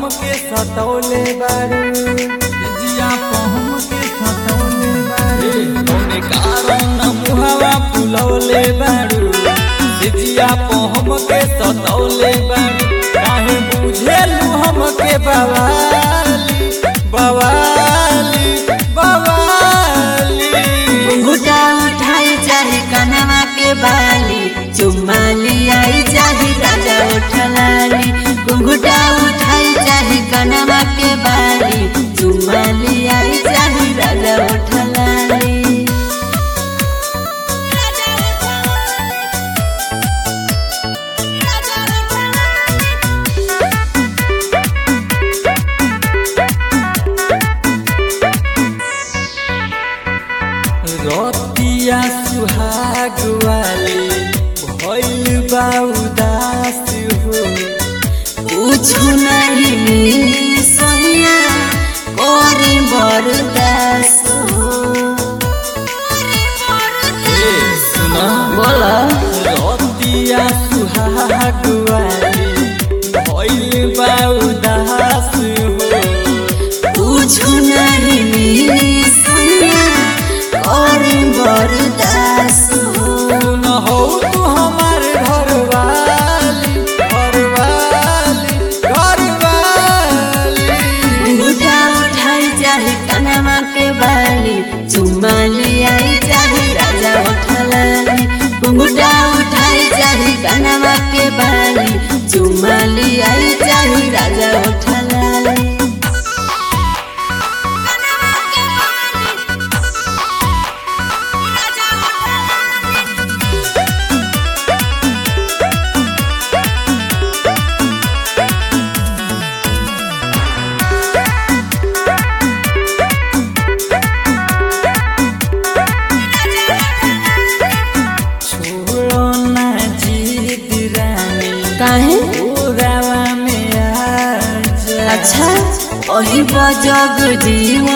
हमके सतौले बारू जिया पर हमके सतौले बारू कौने कारण मुहावा फुलौले बारू जिया पर हमके सतौले बारू काहे बुझेलू हमके बवाली बवाली बवाली घुटा उठाई चाहे कनवा के बाली चुम्मा लियाई चाहे राजा उठलाली घुंघुटा उठाई चाहे कनवा के बाली चुम्मा लियाई चाहे राजा उठलाली रतिया सुहाग वाली भइल बा उदास हो कुछु नहीं मिली सोनिया कोरी बरदास हो सुना बोला रतिया सुहाग वाली भइल बा उदास हो कुछु नहीं मिली सोनिया कोरी बरदास हो सुन हो तू हमार घरवाली घरवाली घरवाली घुटा उठाई चाहे कनमा के बाली चुम्मा लियाई चाहे राजा उठलाली घुंघुटा उठाई चाहे कनमा के बाली चुम्मा लियाई चाहे राजा उठलाली छोड़ो ना जीत रानी काहे ओरावा में आ जा अच्छा ओही बजग जीव